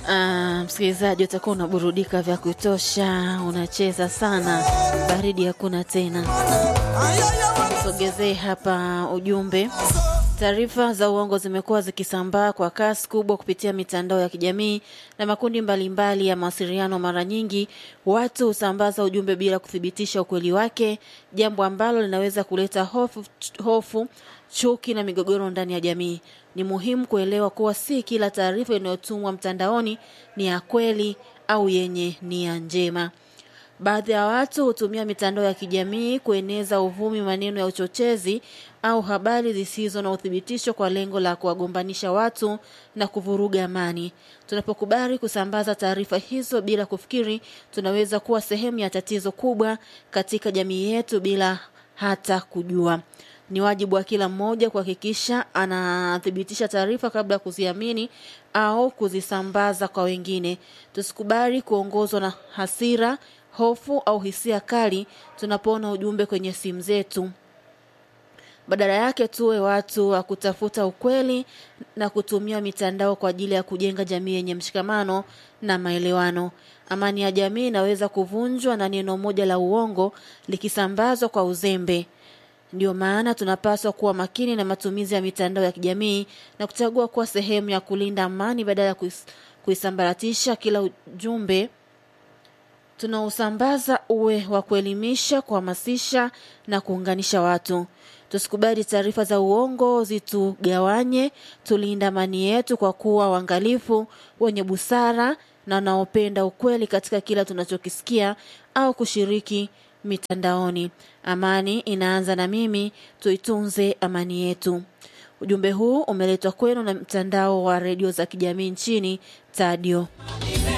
Ah, msikilizaji utakuwa unaburudika vya kutosha, unacheza sana, baridi hakuna tena. Sogezee hapa ujumbe. Taarifa za uongo zimekuwa zikisambaa kwa kasi kubwa kupitia mitandao ya kijamii na makundi mbalimbali mbali ya mawasiliano. Mara nyingi watu husambaza ujumbe bila kuthibitisha ukweli wake, jambo ambalo linaweza kuleta hofu, hofu chuki na migogoro ndani ya jamii. Ni muhimu kuelewa kuwa si kila taarifa inayotumwa mtandaoni ni ya kweli au yenye nia njema. Baadhi ya watu hutumia mitandao ya kijamii kueneza uvumi, maneno ya uchochezi au habari zisizo na uthibitisho kwa lengo la kuwagombanisha watu na kuvuruga amani. Tunapokubali kusambaza taarifa hizo bila kufikiri, tunaweza kuwa sehemu ya tatizo kubwa katika jamii yetu bila hata kujua. Ni wajibu wa kila mmoja kuhakikisha anathibitisha taarifa kabla ya kuziamini au kuzisambaza kwa wengine. Tusikubali kuongozwa na hasira, hofu au hisia kali tunapoona ujumbe kwenye simu zetu. Badala yake tuwe watu wa kutafuta ukweli na kutumia mitandao kwa ajili ya kujenga jamii yenye mshikamano na maelewano. Amani ya jamii inaweza kuvunjwa na neno moja la uongo likisambazwa kwa uzembe. Ndio maana tunapaswa kuwa makini na matumizi ya mitandao ya kijamii na kuchagua kuwa sehemu ya kulinda amani badala ya kuis, kuisambaratisha. Kila ujumbe tunaosambaza uwe wa kuelimisha, kuhamasisha na kuunganisha watu. Tusikubali taarifa za uongo zitugawanye. Tulinde amani yetu kwa kuwa waangalifu, wenye busara na wanaopenda ukweli katika kila tunachokisikia au kushiriki mitandaoni. Amani inaanza na mimi, tuitunze amani yetu. Ujumbe huu umeletwa kwenu na mtandao wa redio za kijamii nchini Tadio.